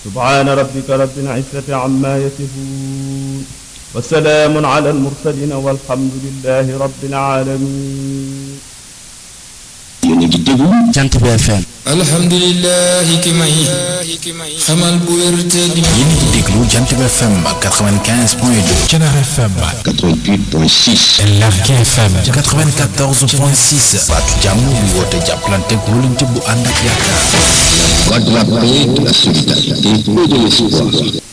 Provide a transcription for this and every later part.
subhaana rabbika rabbil izzati amma yasifuun wa salaamun ala al-mursaliin walhamdulillahi rabbil aalamiin yéen a ngi déglu Jant bi FM. alhamdulilah ki may xamal bu wér te di yéen a ngi déglu Jant bi FM 95 point 2. Thiénaba FM. 88.6 Lergui FM. 94 point 6. baatu jàmm bi woote jàppalante wóolante bu ànd ak yaakaar. voix de la paix de la solidarité et de l'espoir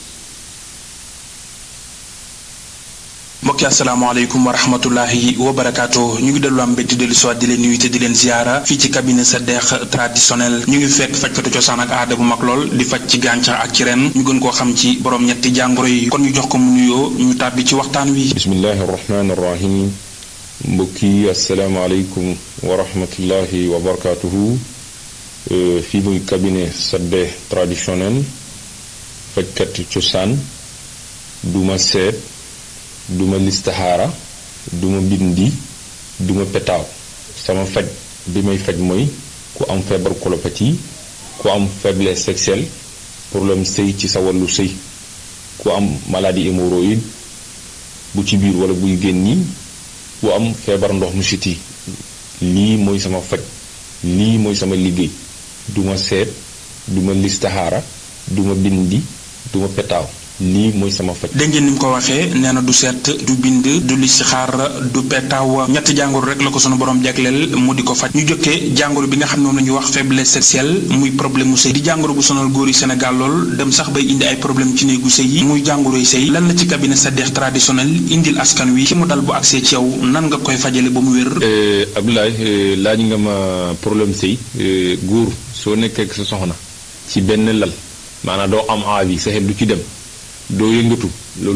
mbokki asalaamaaleykum wa rahmatullahi wa barakaatu ñu ngi dellu am mbétti dellu soit di leen nuyu te di leen ziara fii ci cabinet sa deex traditionnel ñu ngi fekk fajkatu cosaan ak aada bu mag lool di faj ci gàncax ak ci ren ñu gën koo xam ci borom ñetti jàngoro yi kon ñu jox ko mu nuyoo ñu tàbbi ci waxtaan wi bismillahi irrahmani irrahim mbokk yi asalaamaaleykum wa rahmatullahi wa barakatuhu fii muy cabinet sadde traditionnel fajkat cosaan duma seet duma listaxaara duma bindi duma petaaw sama faj bi may faj mooy ku am feebar colopathie ku am faiblesse sexuelle problème sëy ci sa wàllu sëy ku am maladie hémorroïde bu ci biir wala buy génni ku am feebar ndox mu siti lii mooy sama faj lii mooy sama liggéey duma seet duma listaxaara duma bindi duma petaaw lii mooy sama faj dégg ngeen ni mu ko waxee nee na du seet du bind du listixaar du petaaw ñetti jàngoro rek la ko sunu borom jagleel mu di ko faj ñu jokkee jàngoro bi nga xam ne moom la ñuy wax faiblesse sexuelle muy problème mu sëy di jàngoro bu sonal góor yi Sénégal lool dem sax bay indi ay problème ci néegu sëy yi muy jàngoro yi sëy lan la ci cabinet sa deex traditionnel indil askan wi ki mu dal bu agsee ci yow nan nga koy fajale ba mu wér Abdoulaye laaj nga ma problème sëy góor soo nekkee ak sa soxna ci benn lal maanaam doo am envie sa xel du ci dem doo yëngatu loolu